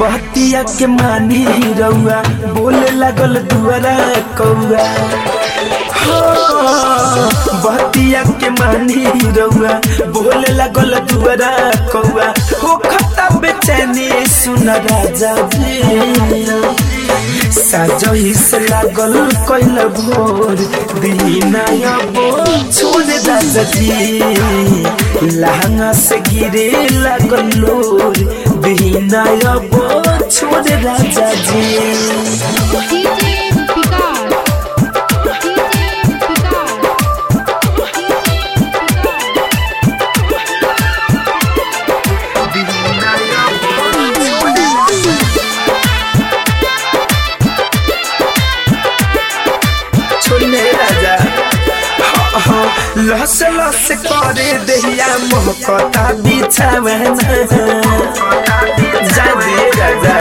बहतिया के मानी रउआ बोले लागल दुआरा कौआ हाँ, बहतिया के मानी रउआ बोले लागल दुआरा कौआ हो खता बेचैनी सुन राजा जी साजही से लागल कैल भोर दीना अबो छोड़ राजा जी लहंगा से गिरे लागल लोर दीना अबो छोड़ राजा जी डीजे विकास डीजे विकास छोड़ने राजा हाँ, हाँ, लस लस करे दहिया मोहकता बिछावे जा दे राजा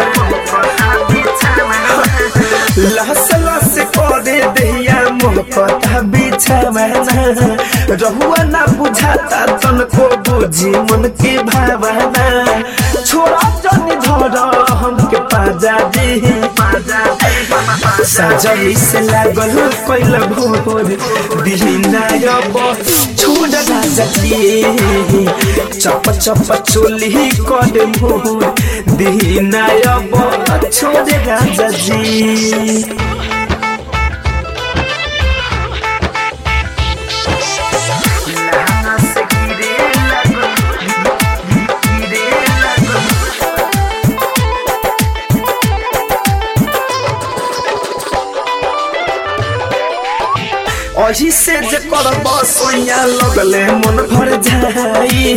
लस लस करे दहिया मोहकता बिछावे रहुआ ना बुझाता तनको बुझी मन के भावना छोड़ा जनी धर हमके पाजा दे पाजा साजई से लागल कैल भोर दिहिना अब छोड़ राजा जी चप चप चोली कर मोर दिहिना अब छोड़ राजा जी अही से जे करब सोया लगले मन भर जाई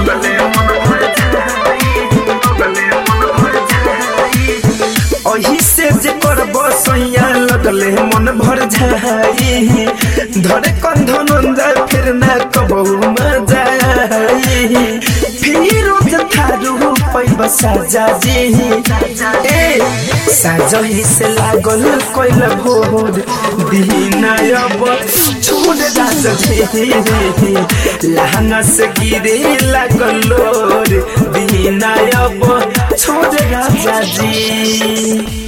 अही से जे करब सोया लगले मन भर जाई धरे कंध नंदा फिर ना कबहू मजा आई फिर थारू पैब साजा जी ए साजही से लागल कैल भोर दीना अब छोड़ राजा जी लहंगा से गिरे लागल लोर दीना अब छोड़ राजा जी